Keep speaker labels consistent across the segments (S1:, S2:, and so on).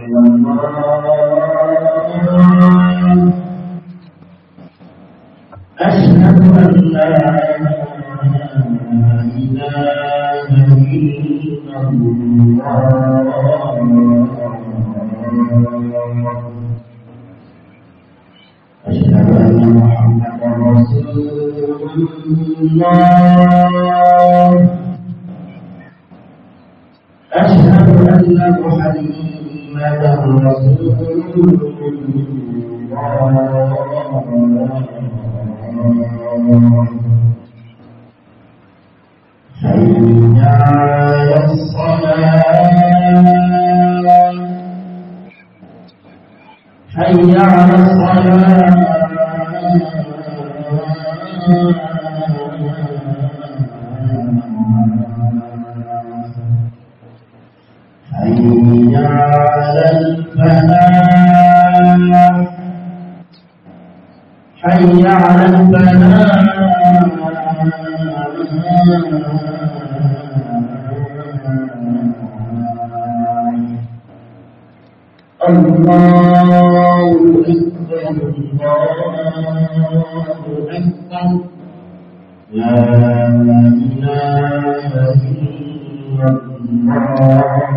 S1: أشهد أن لا إله إلا الله أشهد أن محمدا رسول الله أشهد أن محمدا رسول الله حي على الصلاة حي على الصلاة حي على الفلاح حي على الفلاح الله أكبر الله أكبر لا إله إلا الله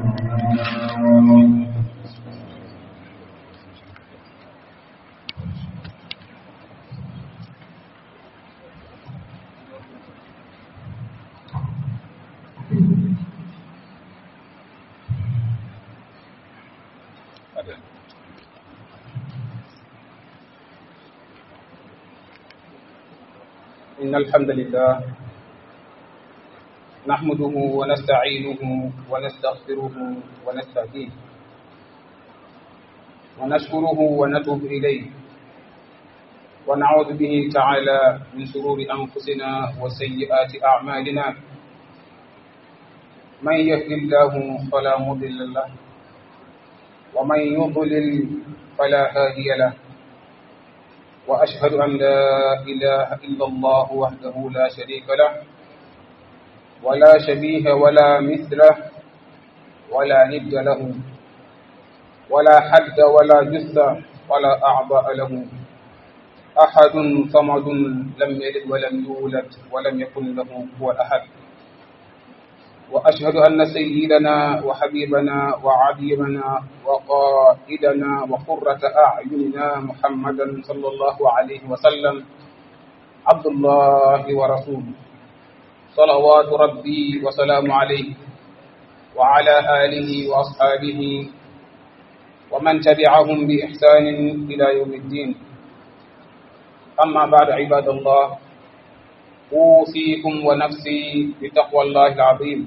S2: إن الحمد لله نحمده ونستعينه ونستغفره ونستهديه ونشكره ونتوب إليه ونعوذ به تعالى من شرور أنفسنا وسيئات أعمالنا من يهد الله فلا مضل له ومن يضلل فلا هادي له وأشهد أن لا إله إلا الله وحده لا شريك له ولا شبيه ولا مثله ولا ند له ولا حد ولا جث ولا أعضاء له أحد صمد لم يلد ولم يولد ولم يكن له هو أحد وأشهد أن سيدنا وحبيبنا وعبيبنا وقائدنا وقرة أعيننا محمدا صلى الله عليه وسلم عبد الله ورسوله صلوات ربي وسلام عليه وعلى آله وأصحابه ومن تبعهم بإحسان إلى يوم الدين أما بعد عباد الله أوصيكم ونفسي بتقوى الله العظيم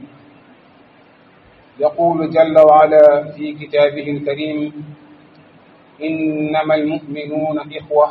S2: يقول جل وعلا في كتابه الكريم إنما المؤمنون إخوة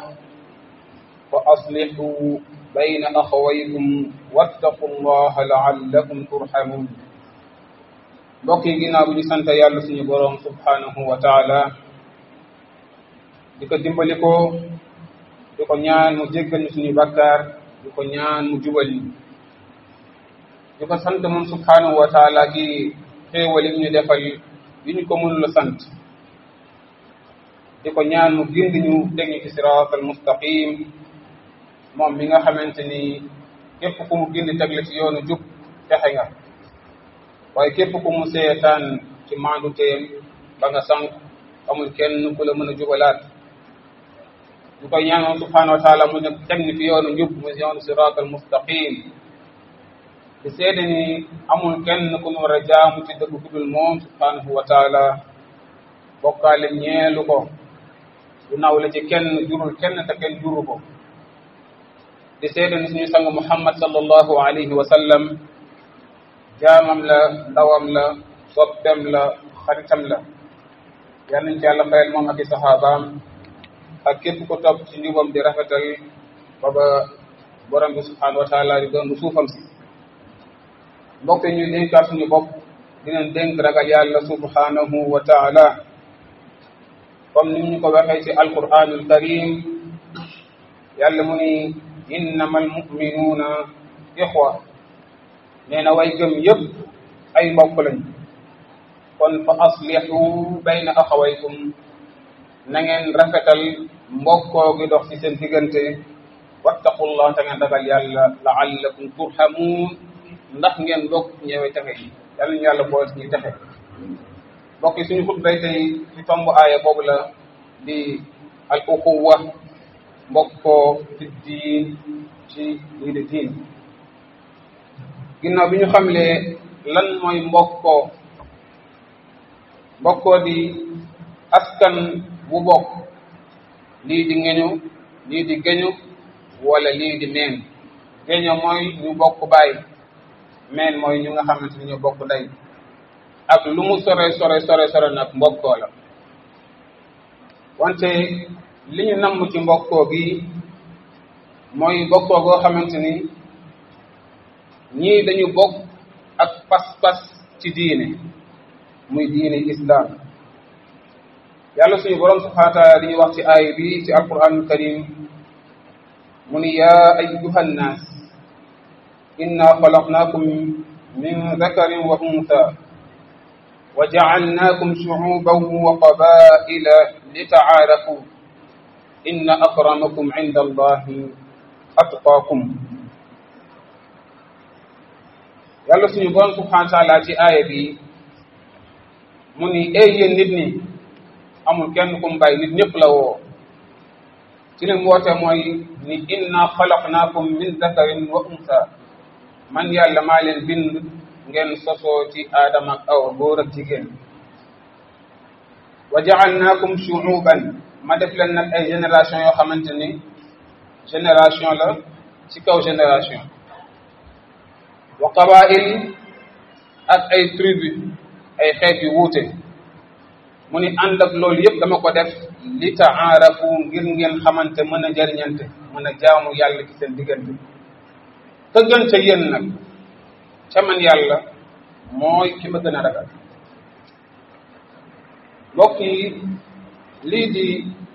S2: فأصلحوا بين أخويكم واتقوا الله لعلكم ترحمون mbokk yi ginnaaw bi ñu sant yàlla suñu boroom subhanahu wa taala di ko dimbali ko di ko ñaan mu jéggal ñu suñu bakkaar di ko ñaan mu jubal ñu di ko sant moom subhanahu wa taala ci xéewal yi ñu defal yi ñu ko mënula sant di ko ñaan mu gindi ñu teg ñu ci siraatal mustaqim moom mi nga xamante ni képp ku mu gindi teg la ci yoonu jub texe nga waaye képp ku mu seetaan ci maandu teem ba nga sànq amul kenn ku la mën a jubalaat ñu koy ñaan moom subhanahu wa taala mu ne teg ni fi yoonu njub mu yoonu siraatal mustaqim di seede ni amul kenn ku nu war a jaamu ci dëgg ku dul moom subhanahu wa taala bokkaale ñeelu ko du naw la ci kenn jurul kenn te kenn juru ko di seede ni suñu sang muhammad sallallahu alayhi wa sallam jaamam la ndawam la soppem la xaritam la yal nañ ci yàlla fayal moom ak i saxaabaam ak képp ko topp ci njubam di rafetal ba ba borom bi subhanahu wa taala di doon suufam si mbokk ñu dénkaat suñu bopp dinañ dénk ragal yàlla subhanahu wa taala comme ni ñu ko waxee ci alquranul karim yàlla mu ni innama almuminuuna ixwa nee na way gëm yëpp ay mbokk lañ kon fa aslihu bayna axawaykum na ngeen rafetal mbokkoo gi dox ci seen diggante wattaqullah te ngeen ragal yàlla laallakum turhamuun ndax ngeen bokk ñëwee texe yi yàlla ñu yàlla boole ñuy texe mbokk yi suñu xutbay tey ci tomb aaya boobu la di al uxuwa mbokkoo ci diin ci lii di diin ginnaaw bi ñu xamlee lan mooy mbokkoo mbokkoo di askan bu bokk lii di ngeñu lii di geñu wala lii di meen geño mooy ñu bokk baay meen mooy ñu nga xamante ni ñu bokk ndey ak lu mu sore sore sore sore nag mbokkoo la wante li ñu namm ci mbokkoo gi mooy mbokkoo goo xamante ni ñii dañu bokk ak pas-pas ci diine muy diine islam yàlla suñu borom subhanahu wa taala dañuy wax ci aaya bi ci alquranul karim mu ni yaa ayyuha nnaas inna xalaqnaakum min dakarin wa untha wa jacalnaakum shucuuban wa qabaa'ila litacaarafu inna akramakum cinda allahi atqaakum yàlla suñu borom subhanahu wa taala ci aaya bi mu ni ey yéen nit ñi amul kenn ku mu bàyyi nit ñëpp la woo ci lim woote mooy ni inna xalaqnaakum min dakarin wa unsa man yàlla maa leen bind ngeen sosoo ci aadama ak awa góor ak jigéen wa jaalnaakum shuuban ma def leen nag ay génération yoo xamante ni génération la ci kaw génération wa qabail ak ay tribu ay xeet yu wuute mu ni ànd ak loolu yëpp dama ko def li taarafu ngir ngeen xamante mën a jariñante mën a jaamu yàlla ci seen diggante ka gën ca yéen nag ca man yàlla mooy ki ma gën a ragal mbokk yi lii di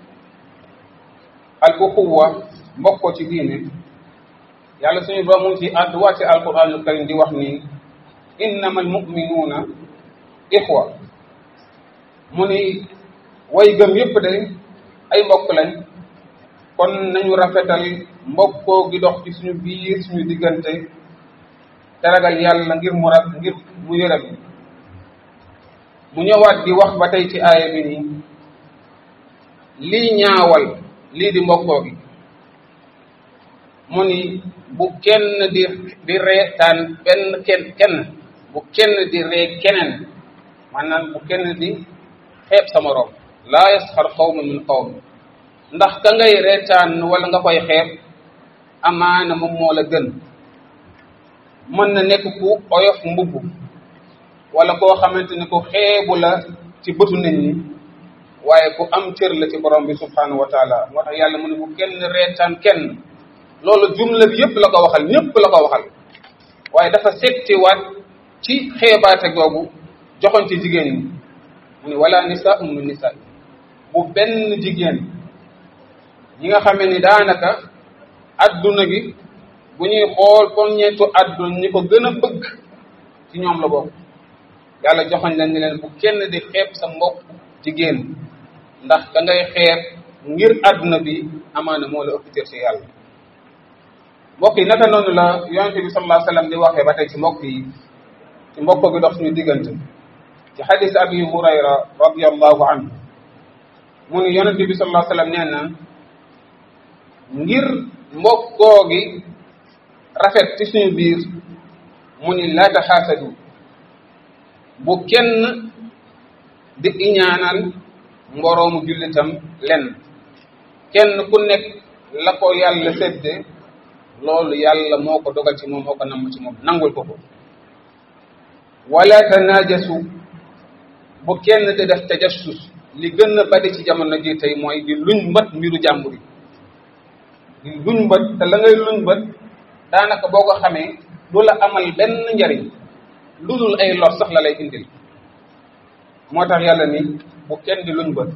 S2: al uxuwa mbokkoo ci diine yàlla suñu borom mu ngi ci àdduwaat ci alquranul karim di wax ni innama almuminuuna ixwa mu ni way gëm yépp de ay mbokk lañ kon nañu rafetal mbokkoo gi dox ci suñu biir suñu diggante te ragal yàlla ngir mu rag ngir mu yërëm mu ñëwaat di wax ba tey ci aaya bi nii lii ñaawal lii di mbokkoo gi mu ni bu kenn di di reetaan benn kenn kenn bu kenn di ree keneen maanaam bu kenn di xeeb sa moroom laa yasxar qawmun min qawm ndax ka ngay reetaan wala nga koy xeeb amaana moom moo la gën mën na nekk ku oyof mbubb wala koo xamante ni ku xeebu la ci bëtu nit ñi waaye ku am cër la ci borom bi subhanahu wa taala moo tax yàlla mu ne bu kenn reetaan kenn loolu jumla bi yëpp la ko waxal ñëpp la ko waxal waaye dafa settiwaat ci xeebaate googu joxoon ci jigéen ñi mu ne wala nisaa min nisaa bu benn jigéen ñi nga xamee ni daanaka adduna gi bu ñuy xool poññeetu adduna ñi ko gën a bëgg ci ñoom la bokk yàlla joxoñ leen ni leen bu kenn di xeeb sa mbokk jigéen ndax ka ngay xeeb ngir adduna bi amaana moo la ëpp cër ci yàlla mbokk yi naka noonu la yonente bi sallallahu alayhi wasallam di waxee ba tey ci mbokk yi ci mbokk gi dox suñu diggante ci xadis abi hurayra radiallahu anhu mu ni yonente bi sallallahu alayhi wasallam nee na ngir mbokkoo gi rafet ci suñu biir mu ni laa taxaasadu bu kenn di iñaanal mboroomu jullitam lenn kenn ku nekk la ko yàlla sedde loolu yàlla moo ko dogal ci moom moo ko namm ci moom nangul ko ko wala tanaajasu bu kenn di def tajassus li gën a bari ci jamono ji tey mooy di luñ mbët mbiru jàmbur yi di luñ mbët te la ngay luñ mbët daanaka boo ko xamee du la amal benn njariñ lu dul ay lor sax la lay indil moo tax yàlla ni bu kenn di luñ mbët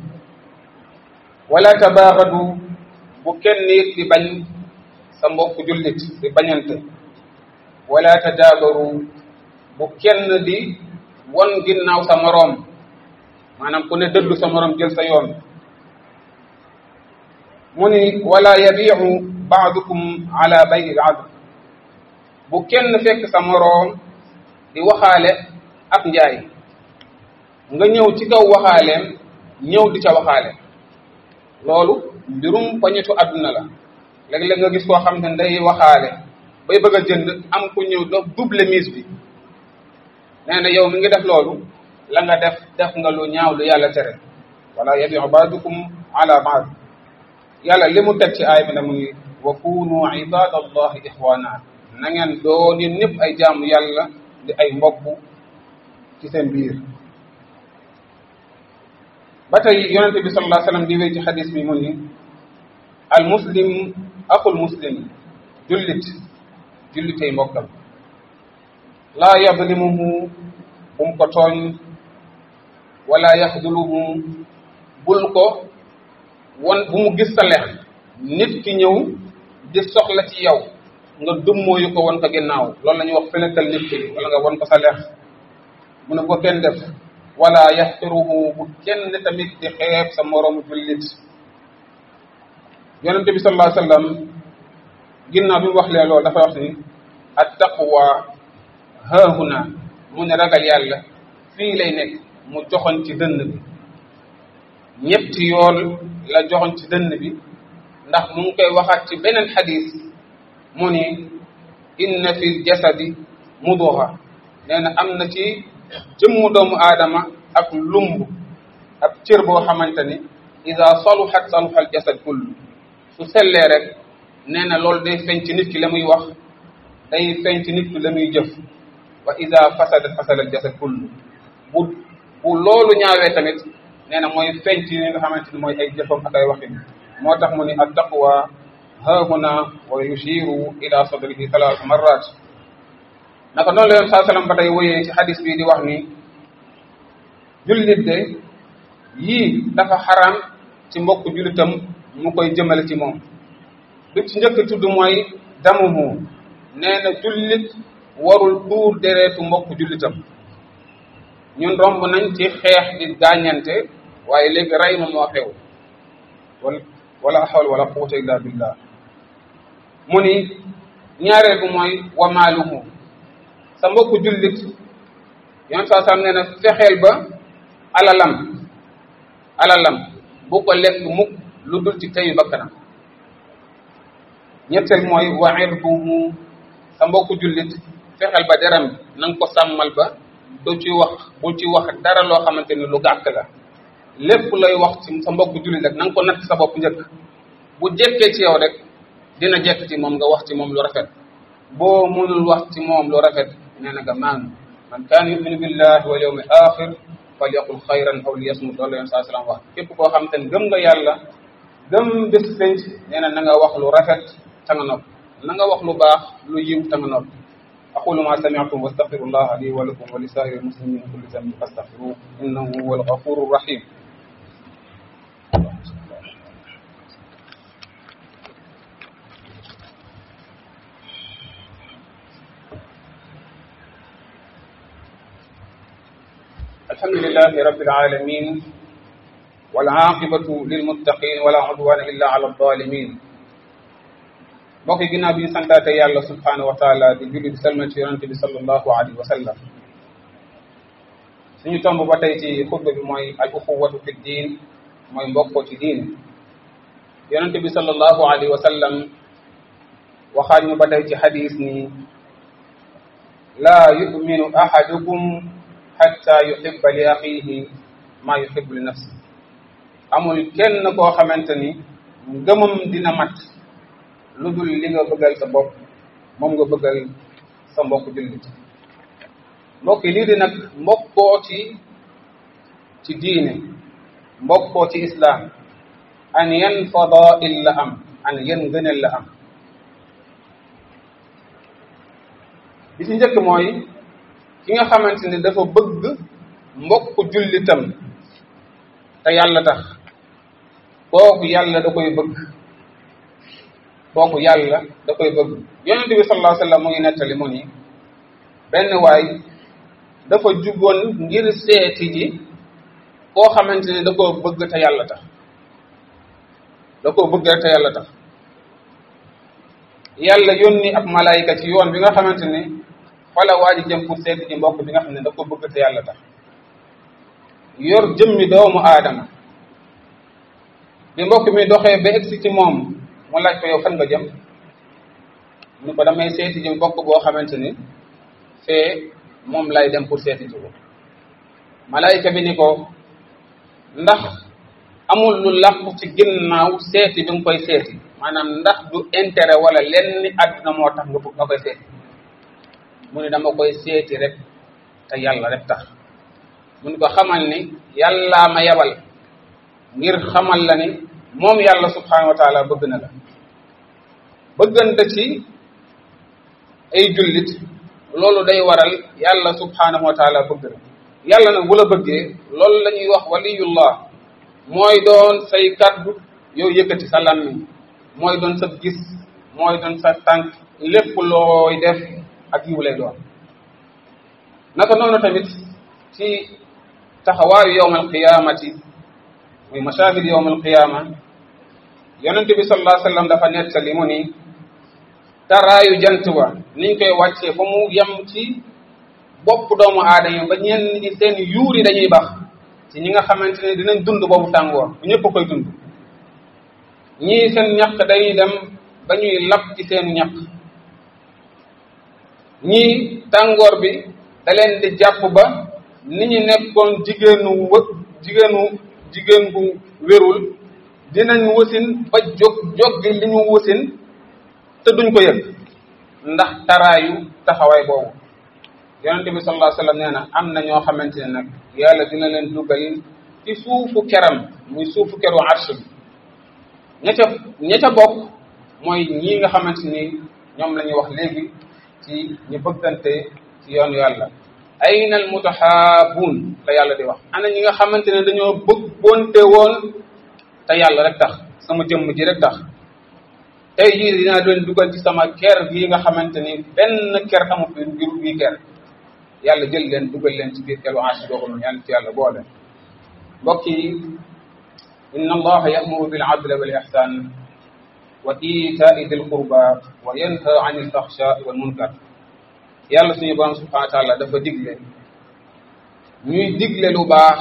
S2: wala tabaaxadu bu kenn it di bañ sa mbokk jullit di bañante wala tadaabaru bu kenn di won ginnaaw sa moroom maanaam ku ne dëddu sa morom jël sa yoon mu ni wala yabiu baadukum ala bay il adl bu kenn fekk sa moroom di waxaale ak njaay nga ñëw ci kaw waxaaleem ñëw di ca waxaale loolu mbirum poñetu àdduna la léeg-léeg nga gis koo xam ne day waxaale bay bëgg a jënd am ku ñëw do double mise bi nee na yow mi ngi def loolu la nga def def nga lu ñaaw lu yàlla tere wala yabiu baadukum ala baad yàlla li mu teg ci aay bi ne mu ngi wa kunu ibadallahi ixwana na ngeen doon yéen ñëpp ay jaamu yàlla di ay mbokk ci seen biir ba tey yonente bi sallallahu alayhi wasallam di wéy ci xadis bi mu ni al muslim axul muslim jullit jullitey mbokkam laa yadlimuhu bu mu ko tooñ wala yaxduluhu bul ko won bu mu gis sa lex nit ki ñëw di soxla ci yow nga dummóoyu ko won ko ginnaaw loolu la ñuy wax fenetal nit ki wala nga won ko sa lex mu ne ko kenn def wala yaxtiruhu bu kenn tamit di xeeb sa moroomu jullit yonente bi sallallahu alayhi wasallam ginnaaw bi mu wax leen loolu dafa wax ni at taqwa haahuna mu ne ragal yàlla fii lay nekk mu joxoon ci dënn bi ñetti yoon la joxoon ci dënn bi ndax mu ngi koy waxaat ci beneen xadis mu ni inna fi jasadi muduxa nee na am na ci jëmmu doomu aadama ak lumb ak cër boo xamante ni ida saluxat saluxa al jasad kullu su sellee rek nee na loolu day feeñ ci nit ki la muy wax day feeñ ci nit ki la muy jëf wa ida fasadat fasada al jasad kullu bu bu loolu ñaawee tamit nee na mooy feeñ ci li nga xamante ni mooy ay jëfam ak ay waxin moo tax mu ni at taqwa haahuna wa yushiru ila sadrihi thalath marrat naka noonu la yoon saa sallam ba tey woyee ci xadis bii di wax ni jullit de yii dafa xaraam ci mbokk jullitam mu koy jëmale ci moom bi ci njëkk tudd mooy damuhu nee na jullit warul tuur dereetu mbokk jullitam ñun romb nañ ci xeex di gaañante waaye léegi rey ma moo xew wala wala hawla wala quwwata illa billah mu ni ñaareel bu mooy wa maaluhu sa mbokku jullit yoon saa sam nee na fexeel ba alalam alalam bu ko lekk mukk lu dul ci teyu bakkanam ñetteel mooy wa irduhu sa mbokku jullit fexeel ba deram na nga ko sàmmal ba du ci wax bul ci wax dara loo xamante ni lu gàtt la lépp lay wax ci sa mbokku jullit rek na nga ko natt sa bopp njëkk bu jekkee ci yow rek dina jekk ci moom nga wax ci moom lu rafet boo mënul wax ci moom lu rafet nee na nga maanu man kaana yuminu billahi wal yawmil axir falyaqul xayran aw liyasmut loolu leen saa salaam wax képp koo xam te ne gëm nga yàlla gëm bés penc nee na na nga wax lu rafet ta nga nopp na nga wax lu baax lu yiw ta nga nopp aqulu ma sami'tum wastaghfirullah li wa lakum wa li sa'iril muslimin min kulli dhanbin fastaghfiruhu innahu huwal ghafurur rahim الحمد لله رب العالمين والعاقبة للمتقين ولا عدوان إلا على الظالمين mbokk yi ginnaaw bi ñu santaate yàlla subhanahu wa taala di julli di salmal ci yonente bi sallallahu alayhi wa sallam suñu tomb ba tey ci xutba bi mooy al uxuwatu fi diin mooy mbokkoo ci diine yonente bi sallallahu alayhi wa sallam waxaat ñu ba tey ci xadis ni laa yuminu ahadukum xatta yuhibba li axihi maa yuhibbu li nafsi amul kenn koo xamante ni ngëmam dina mat lu dul li nga bëggal sa bopp moom nga bëggal sa mbokk jullit mbokk yi lii di nag mbokkoo ci ci diine mbokkoo ci islaam an yan fadail la am an yan gënel la am bi ci njëkk mooy ki nga xamante ni dafa bëgg mbokk jullitam te yàlla tax kooku yàlla da koy bëgg kooku yàlla da koy bëgg yonent bi sallallahu alayhi wa sallam mu ngi nettali mu ni benn waay dafa jugoon ngir seeti ji koo xamante ne da koo bëgg te yàlla tax da koo bëgg rek te yàlla tax yàlla yónni ab malaayika ci yoon bi nga xamante ne fala waa ji jëm pour seeti ji mbokk bi nga xam ne da ko bëgg te yàlla tax yor jëmmi doomu aadama bi mbokk mi doxee ba egsi ci moom mu laaj ko yow fan nga jëm mu ne ko damay seeti ji mbokk boo xamante ni fee moom lay dem pour seeti ji ko malaayika bi ni ko ndax amul lu làqu ci ginnaaw seeti bi nga koy seeti maanaam ndax du intérêt wala lenn àdduna moo tax nga nga koy seeti mu ne dama koy seeti rek te yàlla rek tax mu ne ko xamal ni yàllaa ma yabal ngir xamal la ni moom yàlla subhanahu wa taala bëgg na la bëggante ci ay jullit loolu day waral yàlla subhanahu wa taala bëgg na yàlla nag bu la bëggee loolu la ñuy wax waliyullah mooy doon say kaddu yow yëkkati sa làmmiñ mooy doon sa gis mooy doon sa tànk lépp looy def ak yiw lay doon naka noonu tamit ci taxawaayu yowm alqiyamati muy mashahid yowm alqiyama yonent bi sallallahu alayhi wasallam dafa nettali mu ni taraayu jant wa niñ koy wàccee fa mu yem ci bopp doomu aadama ba ñenn ñi seen yuur yi dañuy bax ci ñi nga xamante ne dinañ dund boobu tàngoor bu ñëpp koy dund ñii seen ñaq dañuy dem ba ñuy lab ci seen ñaq ñii tàngoor bi da leen di jàpp ba ni ñu nekkoon jigéenu wë jigéenu jigéen bu wérul dinañ wasin ba jóg jóggi li ñu wasin te duñ ko yëg ndax taraayu taxawaay boobu yonente bi sallallahu alayhi wasallam nee na am na ñoo xamante ne nag yàlla dina leen dugal ci suufu keram muy suufu keru arsh bi ña ca ña ca bokk mooy ñii nga xamante ni ñoom la ñuy wax léegi ci ñu bëggante ci yoonu yàlla ayna al mutahaabun la yàlla di wax ana ñi nga xamante ne dañoo bëggoonte woon te yàlla rek tax sama jëmm ji rek tax tey jii dinaa leen dugal ci sama ker bii nga xamante ni benn ker amu fi ngir bii ker yàlla jël leen dugal leen ci biir keru arsh boobu noonu yàlla ci yàlla boole mbokk yi inna allaha ya'muru bil adli wal ihsan wa itaai dil qurba wa yanha anil fahshai wal munkar yàlla suñu borom subhanahu wa taala dafa digle ñuy digle lu baax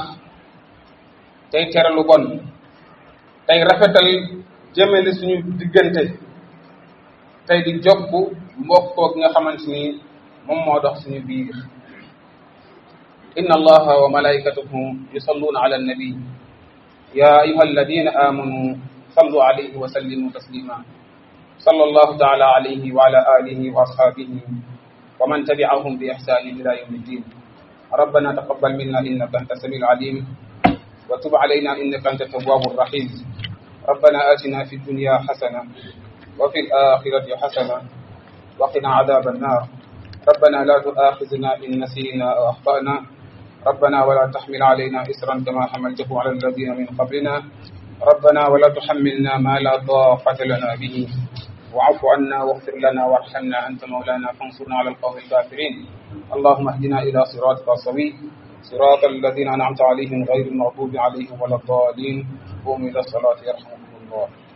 S2: tey tere lu bon tey rafetal jëmale suñu diggante tey di jokk mbokkoo gi nga xamante ni moom moo dox suñu biir inna allaha wa malaikatahu yusalluna ala annabi ya ayuha alladina amanu sallu alayhi wa sallimu taslima صلى الله تعالى عليه وعلى آله وأصحابه ومن تبعهم بإحسان إلى يوم الدين ربنا تقبل منا إنك أنت السميع العليم وتب علينا إنك أنت التواب الرحيم ربنا آتنا في الدنيا حسنة وفي الآخرة حسنة وقنا عذاب النار ربنا لا تؤاخذنا إن نسينا أو أخطأنا ربنا ولا تحمل علينا إسرا كما حملته على الذين من قبلنا ربنا ولا تحملنا ما لا طاقة لنا به واعف عنا واغفر لنا وارحمنا أنت مولانا فانصرنا على القوم الكافرين اللهم اهدنا إلى صراطك السوي صراط الذين أنعمت عليهم غير المغضوب عليهم ولا الضالين قوموا إلى الصلاة يرحمكم الله